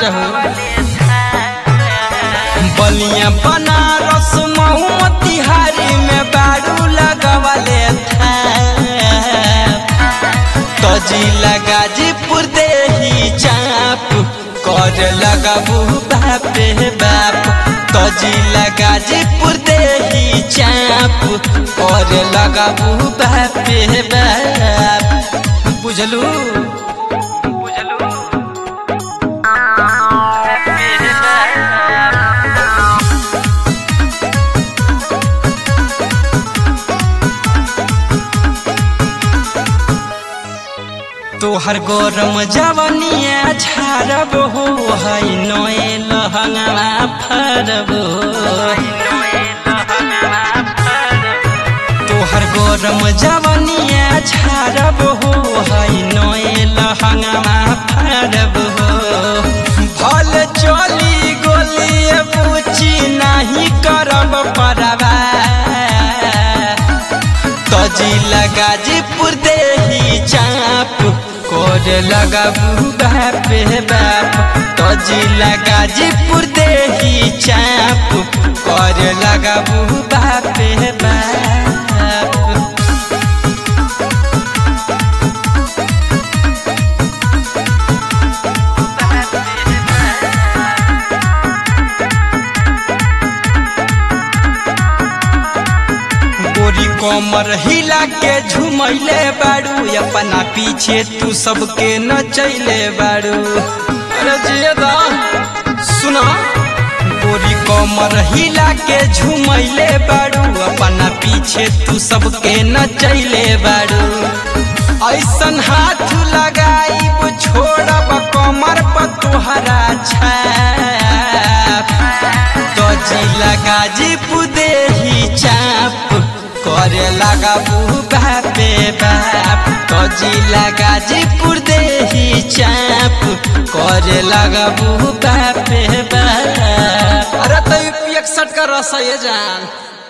रहो बलिया बनारस मऊ मोतिहारी में बारू लगवले था तो जिला गाजीपुर देही चाप कर लगाबू बापे बाप तो जिला गाजीपुर देही चाप कर लगाबू बापे बाप बुझलू बुझलू तोहर गरम जवनिया झारब हो है नए लहंगा फरब तोहर गरम जवनिया झारब हो है नए लहंगा फरब भल चली गोली पूछी नहीं करब परवा तजिला गाजीपुर देही चाप कोर लगाबू बापे बाप तजिला गाजीपुर देही चाप कोर लगाबू बापे बाप गोरी कमर हिला के झुमैले बाड़ू अपना पीछे तू सबके नचैले बाड़ू अरे जियदा सुना गोरी कमर हिला के झुमैले बाड़ू अपना पीछे तू सबके नचैले बाड़ू ऐसन हाथ लगाई छोड़ब कमर पर तुहरा छाप तो जिला गाजीपुर देही चाप करे लगाबू बापे बाप तो जिला गाजीपुर देही चाप करे लगाबू बापे बाप अरे तो इकसठ का रस ये जान